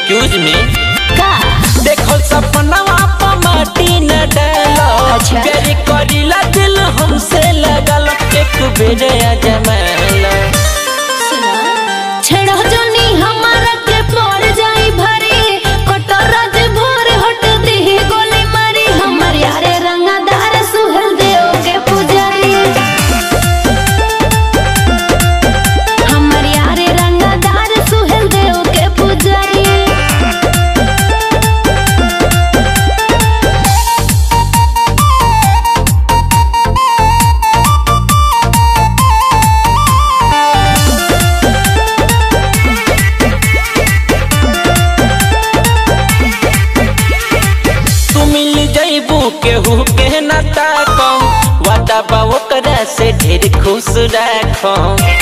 Excuse me का देखो सपनवा पर माटी न डालो अच्छा। प्यारी करीला दिल हमसे लगल एक बेर अजमाला सुना छेड़ो जोनी हमारा के पड़ जाई भरी कटोरा जे भोर हट दी गोली मारी हमर यारे रंगदार सुहल देव के पुजारी हमर यारे रंगदार सुहल देव के पुजारी तू मिल जइबू केहू के न ताको वादा बा ओकरा से ढेर खुश राखो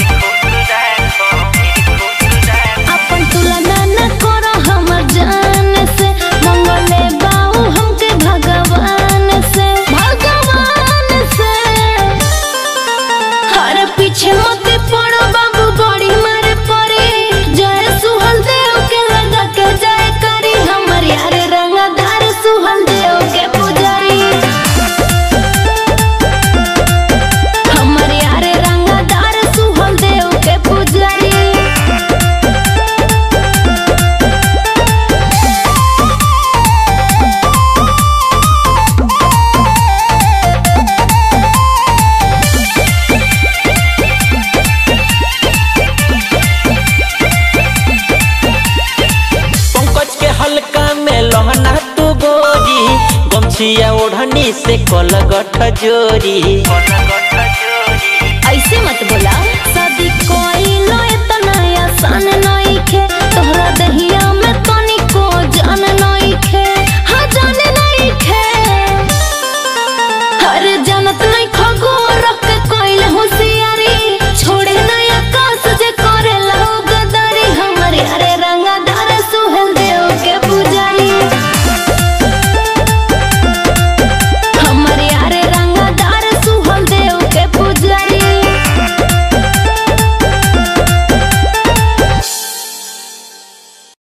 अपन तुलना न करो हमर जान से मंगले बाऊ हमके भगवान से भगवान से हर पीछे मत पड़ो बाबू बड़ी मारे पड़े जय सुहल देव के लगा के जय करी हमर यारे रंगदार सुहल देव के पुजारी हमर यारे रंगदार सुहल देव के पुजारी पंकज के हल्का में लहना तू गोरी गमछिया ओढ़नी से कलगठ जोरी